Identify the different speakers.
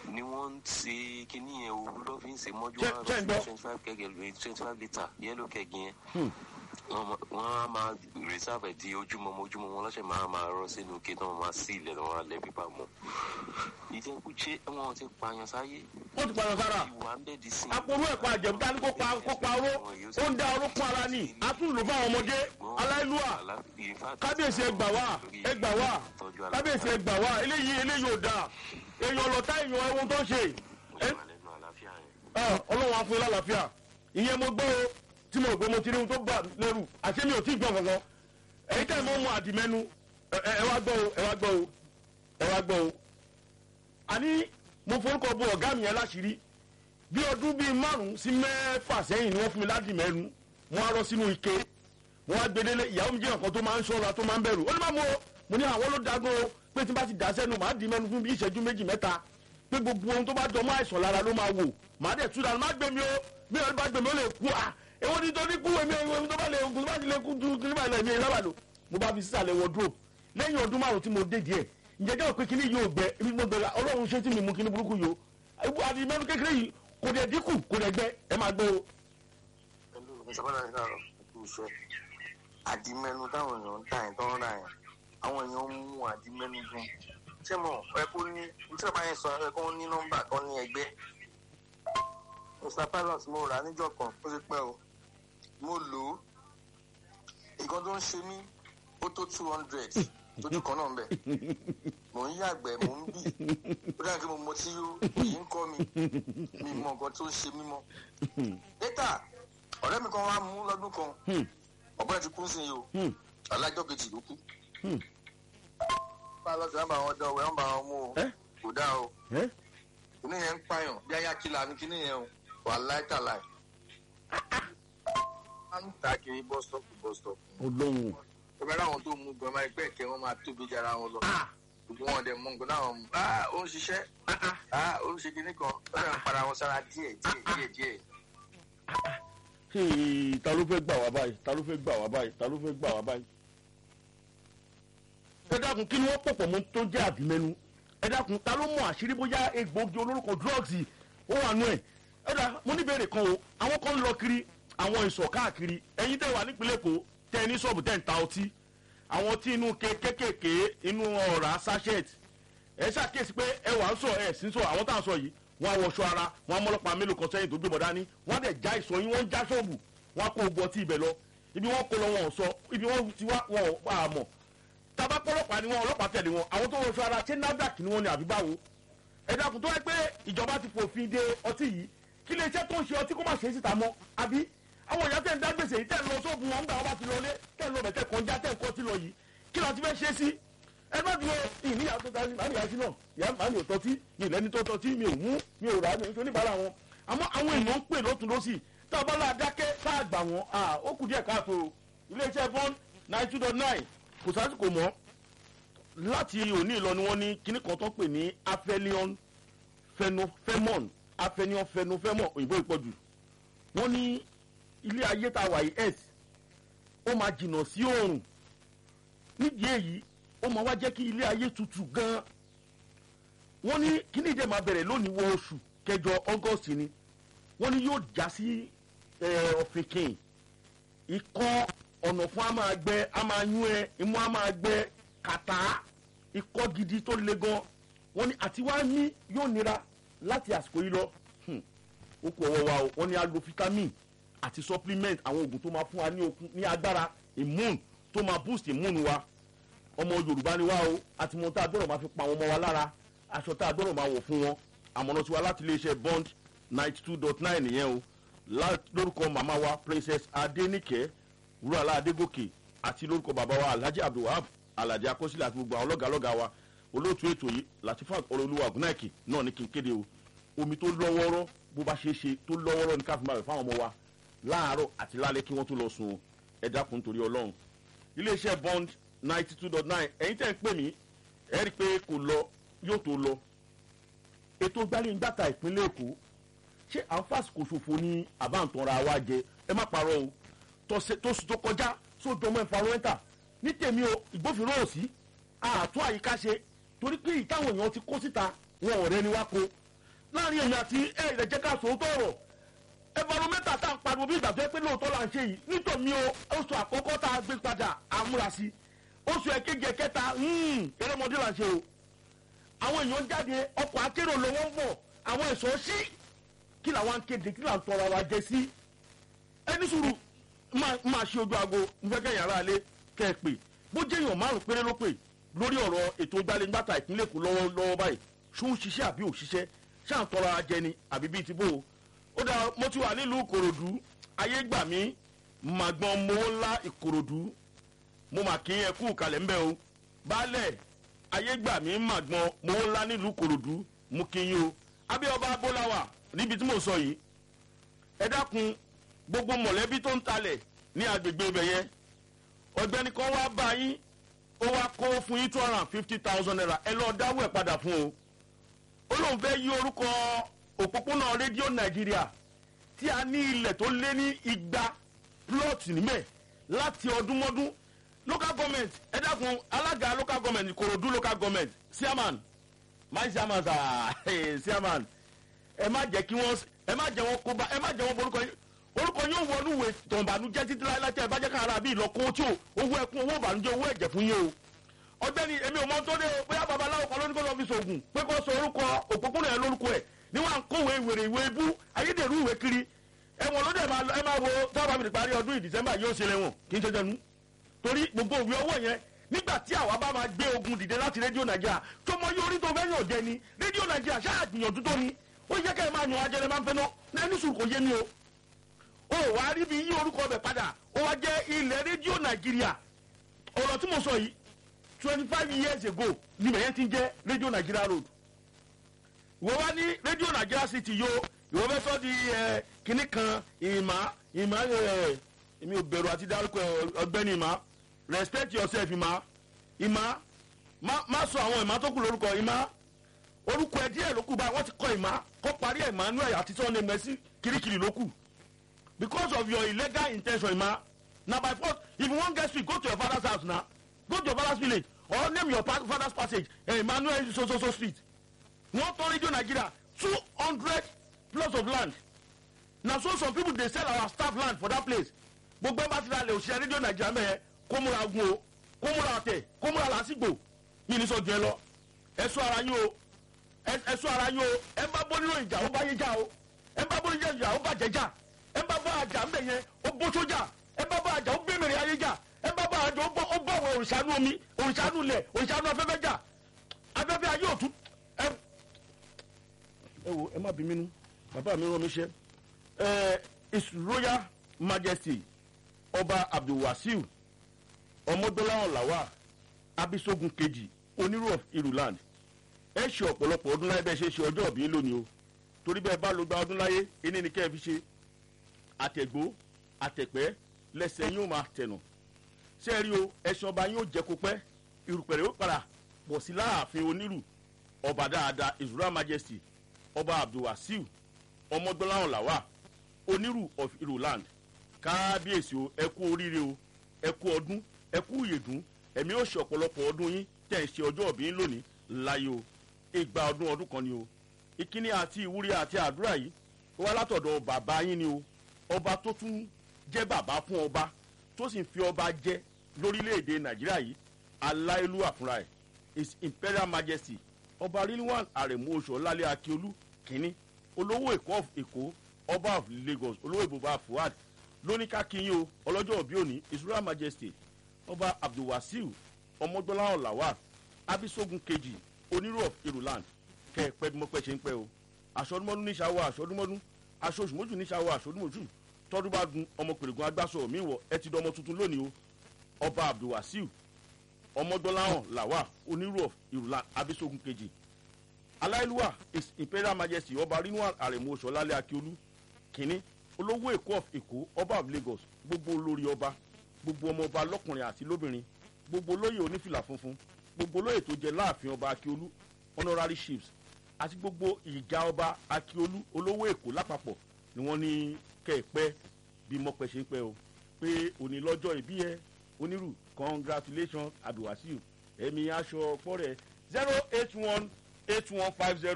Speaker 1: ni wọ́n ń ṣe kíní yẹn òru ló fi ń ṣe mọ́jú
Speaker 2: Ṣé-
Speaker 1: wọn
Speaker 2: ṣé ń gbọ́?
Speaker 1: twenty five kẹ́gẹ́ twenty five litre yẹ́lò kẹ́gì yẹn
Speaker 2: Hmm.
Speaker 1: wọ́n ma- wọ́n á máa reserve ẹ̀ di ojúmọmọ ojúmọmọ wọn lọ́sẹ̀ máa máa rọ́ sínú ike tí wọ́n máa sí ilẹ̀ lọ́wọ́ alẹ́ pípa mọ́ ìjẹkújẹ wọn ti pààyàn sáyé
Speaker 2: wọ́n ti pààyàn sára
Speaker 1: ìwà ń bẹ̀ di sí.
Speaker 2: aporú ẹ̀kọ́ àjẹ̀bú dání kó pa kó pa oró ó ń dá orókún ara ní àtúndò fún àwọn ọmọdé aláìlúwà kábíyèsí ẹgbà wá ẹgbà wá kábíyèsí ẹgbà wá eléyìí eléyìí ò dáa èèyàn ọlọ́tá èèyàn ẹ̀wọ̀n tó ń ṣe ẹ Ah, ọlọ́run á fún yín lálàáfíà ìyẹn mo gbọ́ o tí mo gbé mo ti rí ohun tó bà mí lẹ́rù àṣé mi ò tí ì gbọ́ kankan ẹ̀yin tẹ́ ẹ̀ mọ́ mu àdìmẹ́nu ẹ ẹ wá gbọ́ o ẹ wá gbọ́ o ẹ wá gbọ́ o àní mo forúkọ bo ọ̀gá mi yẹn láṣìírí bí ọdún bíi márùn-ún sí mẹ́fà sẹ́yìn ni wọ́n fún mi ládìmẹ́nu wọ́n á rọ́ sínú ike wọ́n á gbedele ìyàwó mi jẹ́ nǹkan tó máa ń ṣọ́ra tó máa ń bẹ̀rù ó ní máa mú o mo ní àwọn ló dagun o pé tí n bá ti dà sẹ́nu màá dì mẹ́nu fún bí ìṣẹ́jú méjì mẹ́ta pé gbogbo ohun tó bá jọ mọ́ àìsàn lára ló máa wò màá dẹ̀ tú dànù má gbé mi o bí ọdún bá gbé mi ó lè kú à èwo ni tó ní kú èmi èmi tó bá lè kú tó bá ti lè kú ju kí ní bá ilẹ̀ mi lábà lò mo bá fi sísàlẹ̀ wardrobe lẹ́yìn ọdún márùn tí mo dé díẹ̀ ǹjẹ́ jẹ́ òpin kíní yóò gbẹ ibi mo bẹ̀rẹ̀ ọlọ́run ṣé tí mi mú kíní burúkú yìí o àti mẹ́nu kékeré yìí kò dẹ̀ dínkù kò dẹ̀ gbẹ ẹ máa gbé o.
Speaker 3: pẹ̀lú ìṣàkóso àti ìdáàrọ̀ kú iṣẹ́ àdìmẹ́nu táwọn èèyàn ń tà yẹn tó ń rà yẹn àwọn èèyàn ń mú àdìmẹ́nu gan ṣé mo ẹ kó ní tí wọ́n bá yẹn sọ ẹ kó ní nọ́mbà kan ní ẹgbẹ́ mr pilot mo rà á níjọ́ kan ó ti pẹ́ o mo lò ó nǹkan tó ń ṣe mí ó tó two hundred lójú kan náà ń bẹ̀ mò ń yàgbẹ́ mò ń bì ó dáhùn kí mo mọ tí òyì ń kọ́ mi mi mọ nǹkan tó ń ṣe mí mọ́ data ọ̀rẹ́ mi kan wá mú lọ́dún kan
Speaker 2: Hmm.
Speaker 3: ọ̀gbọ́n ti kú sí i o
Speaker 2: Hmm.
Speaker 3: alájọ́ kejì ló kú.
Speaker 2: Hmm.
Speaker 3: bá a lọ sí wọn bá wọn dán o wọn bá wọn mú o
Speaker 2: Ẹ́?
Speaker 3: kò dáa o
Speaker 2: ẹ́
Speaker 3: kíní yẹn ń pààyàn bí ayá kìlà ní kíní yẹn o wà láìtàláì. wọ́n ń ta kiri bus stop to bus stop.
Speaker 2: olóhùn
Speaker 3: ìbára àwọn tó mú gan máa ẹgbẹ́ ìkẹ́ wọn máa tóbi jára wọn lọ.
Speaker 2: ah
Speaker 3: gbogbo wọn dẹ̀ mú nǹkan náà wọn mú. ah ó ń ṣiṣẹ́ ah ó ń ṣe kíní kan ó dẹ̀ ń para wọn sára díẹ̀ díẹ̀ díẹ̀ díẹ̀.
Speaker 2: Hey, ta ló fẹ́ gbà wá báyìí ta ló fẹ́ gbà wá báyìí ta ló fẹ́ gbà wá báyìí. ẹ dákun kí ni wọ́n pọ̀pọ̀ mọ́ tó jẹ́ àbímẹ́nu ẹ dákun ta ló mọ àṣírí bóyá egbòogi olórúkọ drugs yìí ó wà nú ẹ̀ ẹ dá mo ní ìbéèrè kan o àwọn kan ń lọ kiri àwọn ìsọ̀ káàkiri ẹ̀yin tẹ́ wà nípínlẹ̀ èkó tẹ́ ẹ ní ṣọ́ọ̀bù tẹ́ ń ta ọtí àwọn tí inú ke kékèké inú ọ̀rá sachet ẹ ṣàkíyèsí pé ẹ wà ń sọ ẹ sí ń sọ àwọn tá à ń sọ yìí wọn á wọṣọ ara wọn á mọlọpàá mélòó kan sẹ́yìn tó gbé bọ dání wọn á dẹ̀ já ìsọ yín wọn ń já ṣọ́ọ̀bù wọn á kó ogun ọtí ibẹ̀ lọ ibi wọn kó lọ wọn ò sọ ibi wọn ti wá wọn ò pa àmọ́ tàbá pọlọpàá ni wọn ọlọ́pàá tẹ̀lé wọn àwọn tó wọṣọ ara ṣé nafdac ni wọn ni àbí báwo ẹ dákun tó wáyé pé ìjọba ti fòfin de ọtí yìí kí lè iṣẹ́ tó ń ṣe ọtí kó má ṣe é síta mọ́ àbí àwọn ìyá tẹ̀ ń dá gbèsè yìí tẹ̀ ń lọ sóògùn wọn ń gbà wọn bá ti lọlé tẹ̀ ń lọ bẹ̀ tẹ̀ kọjá tẹ̀ ń kọ́ ti lọ yìí kí la ti fẹ́ ṣe é sí ẹ má dúró ìníyà tó ta màmí yàtí náà ìyá màmí ò tọ́tí mi ì lẹ́ni tó tọ́tí mi ò mú mi ò rà mi ò tó níbàárà wọn àmọ́ àwọn èèyàn ń pè lọ́tún lọ́sì tá a bá lọ adákẹ́ tá a gbà wọ́n ó kù díẹ̀ káàtó iléeṣẹ́ bond nine two dot nine kò sásìkò mọ́ láti òní ìlọ ni wọ́n ní kíní kan tó ń pè ní aphelion phenophenmon aphelion phenophenmon òyìnbó ìpọ̀jù wọ́n ní ilé ayé tá a wà yìí s ó máa jìnnà sí oòrùn nídìí èyí ó máa wá jẹ́ kí ilé ayé tutù gan-an wọ́n ní kíní ìdè máa bẹ̀rẹ̀ lónìí wọ oṣù kẹjọ august ni wọ́n ní yóò já sí ọ̀fìnkìn ikọ́ ọ̀nà fún a máa gbẹ a máa yún ẹ imú a máa gbẹ kàtá ikọ́ gidi tó le gan wọ́n ní àti wá ní yóò nira láti àsìkò yìí lọ ó kú ọwọ́ wa o wọ́n ní a lo vitamin àti supplement àwọn oògùn tó máa fún wa ní okun ní agbára immune tó máa boost immune wa ọmọ yorùbá ni wá o àti mọ tá a gbọ́dọ̀ máa fi pa àwọn ọmọ wa lára aṣọ tá a gbọ́dọ̀ máa wọ̀ fún wọn àmọ̀nà tiwa láti iléeṣẹ́ bond ninety two dot nine nìyẹn o lórúkọ màmá wa princess adenike wúrọ̀lá adégòkè àti lórúkọ bàbá wa alhaji abdulwahab alhaji akọsílẹ̀ àti gbogbo àwọn lọ́gàlọ́gà wa olóòtú ètò yìí latifat ọlọ́lúwa ògùnnáìkì náà ní kí n kéde o omi tó lọ́wọ́rọ́ bó bá ṣeé ṣe tó lọ́wọ́rọ́ ní káfíńmá rẹ̀ fáwọn ọmọ wa láàárọ̀ àti lálẹ́ kí wọ́n tó lọ sùn ẹ dákun nítorí ọlọ́run iléeṣẹ́ bond ninety two dot nine ẹ̀yin tẹ́ ń pè mí ẹ rí i pé kò lọ yóò tó lọ ètò gbálẹ́ngbàtà ìpínlẹ̀ èkó ṣé à ń fàsìkò ṣòfò ní àbáǹtanra wa jẹ ẹ má parọ́ o tóṣù tó kọjá sójú ọmọ ìfarọ́ẹ́ntà ní tèmi o ìgbófinró ò sí àtún àyíká ṣe torí pé ìtàwọn èèyàn ti kó síta wọn ò rẹni wá ko láàrin èmi àti ẹ ìrẹ̀jẹ̀ ká sòótọ́ ọ̀rọ̀ ẹ̀fọ́nùmẹ́ta tá à ń pariwo bí ìgbà tó yẹ pé lóòótọ́ là ń ṣe yìí nítorí o oṣù àkọ́kọ́ tá a gbé padà àmúrasí oṣù ẹ̀kejì ẹ̀kẹta erémọdé là ń ṣe o àwọn èèyàn jáde ọkọ̀ akérò lọ́wọ́ ń bọ̀ àwọn ẹ̀ṣọ́ sí kí làwọn ń kéde kí làwọn tọrọ wa jẹ sí ẹni sùúrù máa ṣe ojú aago nfẹ́kẹ́ yàrá alẹ́ kẹ́ ẹ pè bó jẹ́ èèyàn márùn péré ló pè lórí ọ̀rọ̀ ètò ìgbàlejò ìpínlẹ̀ èkó lọ́wọ́ báyìí ṣó ń ṣiṣẹ́ àbí ò ṣiṣẹ́ ṣáà ń tọrọ ajẹni àbí bíi ti bó o ó dáa mo ti wà nílùú ìkòròdú ayé gbà mí màgbọ́n mowó ńlá ìkòròdú mo mà kí ẹ kú kalẹ̀ ńbẹ o baálẹ̀ ayé gbà mí màgbọ́n mowó ńlá nílùú ìkòròdú mo kí yín o abíọ́ba abóláwà níbi tí mo sọ yìí ẹ dákun gbogbo mọ̀lẹ́bí tó ń talẹ̀ ní agbègbè ibẹ̀ yẹn ọ̀gbẹ́ni kan wá bá yín ó wá kó fún yín two hundred and fifty thousand naira ẹ lọ́ọ́ dáwọ́ ẹ̀ padà fún o ó lóun fẹ́ yí orúkọ òpópónà rédíò nàìjíríà tí a ní ilẹ̀ tó lé ní igba plot níbẹ̀ láti ọdún mọ́dún local government ẹ dákun alága local government ìkòròdú local government chairman my chairman sir chairman ẹ má jẹ́ kí wọ́n ẹ má jẹ́ wọn kó bá ẹ má jẹ́ wọn borúkọ yín orúkọ yóò wọnú ìwé tọ̀nbànújẹ́ títí láyé tí ẹ bá jẹ́ kára bí ìlọ́kọ́ tí o owó ẹkún owó ìbànújẹ́ owó ẹ̀jẹ̀ fún yín o ọgbẹ́ni èmi ò mọ tó dé o bóyá babaláwo kan lónìí kó lọ́ọ́ fi sògùn pé kó sọ orúkọ òpópónà yẹn lórúkọ ẹ̀ ní wọn à ń kówé ìwèrè ìwé ibú ayédèrú ìwé kiri ẹ̀wọ̀n ló dẹ̀ máa ẹ máa wo táwọn àmì ìparí ọdún yìí december yóò ṣe lẹ́wọ̀n kì í ṣe jẹnu torí gbogbo òwe owó yẹn nígbà tí àwa bá máa gbé ogun dìde láti rédíò nàìjíríà tó mọ yóò rí tó fẹ́ yàn jẹ ni rédíò nàìjíríà ṣáà gbìyànjú tó ni ó yẹ kẹ́ ẹ máa yan ajẹrẹ máa ń fẹ́ náà ní sùn kò yé mi o ó wá rí bí yí orúkọ bẹ̀ padà ó wá jẹ́ ilẹ̀ rédíò nàìjíríà ọ̀rọ̀ tí mo sọ yìí twenty five years ago ni bẹ̀yẹn ti ń jẹ́ rédíò nàìjíríà road ìwọ wá ní rédíò nàìjíríà city yo ìwọ fẹ́ sọ di ẹ kinní kan ìmá ìmá ẹ èmi ò bẹ̀rù àti dárúkọ ọgbẹ́ni ìmá respect yourself ìmá ìmá má sọ àwọn ìmá tó kù lórúkọ ìmá orúkọ ẹ díẹ̀ ló kù báyìí wọ́n ti kọ ìmá kọ́ parí emmanuel àti sọ́ni mẹ́sì kirikiri ló kù because of your illegal intention ìmá na by force if you wan get sweet go to your father's house na go to your father's village or name your father's passage eh, emmanuel so so so street wọ́n tọ́ rédíò nàìjíríà two hundred plots of land na so some people dey sell our staff land for that place gbogbo ẹgbẹ́ àti ìdálẹ̀ òṣìṣẹ́ rédíò nàìjíríà mẹ́yẹ kó múra gun o kó múra àtẹ̀ kó múra làásìgbò mi ní sọ jù ẹ lọ ẹ sọ ara yín o ẹ sọ ara yín o ẹ bá bọ́ nínú ìjà ó bá yé já o ẹ bá bọ́ nínú ìjà ó bàjẹ́ já ẹ bá bọ́ àjà ńbẹ yẹn ó bó sójà ẹ bá bọ́ àjà ó bẹ́ẹ̀mẹ̀rẹ̀ ayé já ẹ bá bọ́ àjà ó bọ́ àwọn òrìṣàánú omi òrìṣàánú ilẹ̀ òrìṣàánú afẹ́fẹ́ já afẹ́fẹ́ ayé òtún ẹ ẹ wo ẹ má bí mi nú bàbá mi rán mi ṣe ẹ his royal majesty ọba abdulwasiu ọmọdọláwọn làwà abisogun kejì onírú of iruland ẹ ṣe ọ̀pọ̀lọpọ̀ ọdún láyé bẹ́ẹ̀ ṣe ṣe ọjọ́ òbí lónìí o torí bẹ́ẹ̀ bá ló gba ọdún láyé ẹni ni kẹ́ ẹ fi ṣe àtẹ̀gbó àtẹ̀pẹ́ lẹ́sẹ̀ yóò máa tẹ̀nà ṣé ẹ rí o ẹ̀sìn ọba yóò jẹ́ kó pẹ́ irùpẹ̀rẹ̀ ó padà pọ̀ sí láàfin onírù ọba dáadáa his royal majesty ọba abdulwasiu ọmọdọ́láhùn làwà onírù of iruland kábíyèsí o ẹ kú oríire o ẹ kú ọdún ẹ kú ìyèdún ẹ̀mí ó ṣe ọ̀pọ̀lọpọ̀ ọdún yín tẹ̀ ń ṣe ọjọ́ òbí yín lónìí láyé o ìgbà ọdún ọdún kan ni o ìkíní àti ìwúrí àti àdúrà yìí ó wá látọ̀dọ̀ bàbá yín ni o ọba tó tún jẹ́ bàbá fún ọba tó sì ń fi ọba jẹ́ lórílẹ̀‐èdè nàìjíríà yìí aláìlúwà fúnra ẹ̀ his imperial majesty ọba rilwan aremu oṣù ọlálẹ́ akíolú kínní olówó èkó of èkó ọba of lagos olówó ìbòbá fuad lóníkà kíyìn o ọlọ́jọ́ òbí òní his royal majesty ọba abdulwasiu ọmọdọ́lá ọ̀làwà abisogun kejì onírò of iruland kẹ ẹ pẹ́ bí mo pẹ́ ṣe ń pẹ́ o aṣọ́dúnmọ́dún ní ṣàwọ̀ aṣọ́dúnmọ́dún aṣọ́ṣùmọ́jù ní ṣàwọ̀ aṣọ́dúnmọ́jù tọ́dún bá gun ọmọ pèrègùn agbáṣọ mi wọ ẹ ti dọmọ tuntun lónìí o ọba abdulwasiu ọmọdọ́láhàn làwà onírò of iruland abisogun kejì aláìlúwà his imperial majesty ọba rinwal aremu oṣọlálẹ akiolu kínní olówó èkó of èkó ọba of lagos gbogbo olórí ọba gbogbo ọmọ ọba lọkùnrin àti lóbìnrin gbogbo olóyè onífìlà funfun gbogbo olóyè tó jẹ láàfin ọba akiolu honorary chiefs àti gbogbo ìjà ọba akiolu olówó èkó lápapọ̀ ni wọ́n ní kẹ́ẹ̀pẹ́ bí mọ́pẹ́ ṣe ń pẹ́ o pé òní lọ́jọ́ ìbí ẹ onírù congratulations abdulwasiu ẹ̀mí aṣọ ọ̀pọ̀ rẹ̀ zero eight one eight one five zero.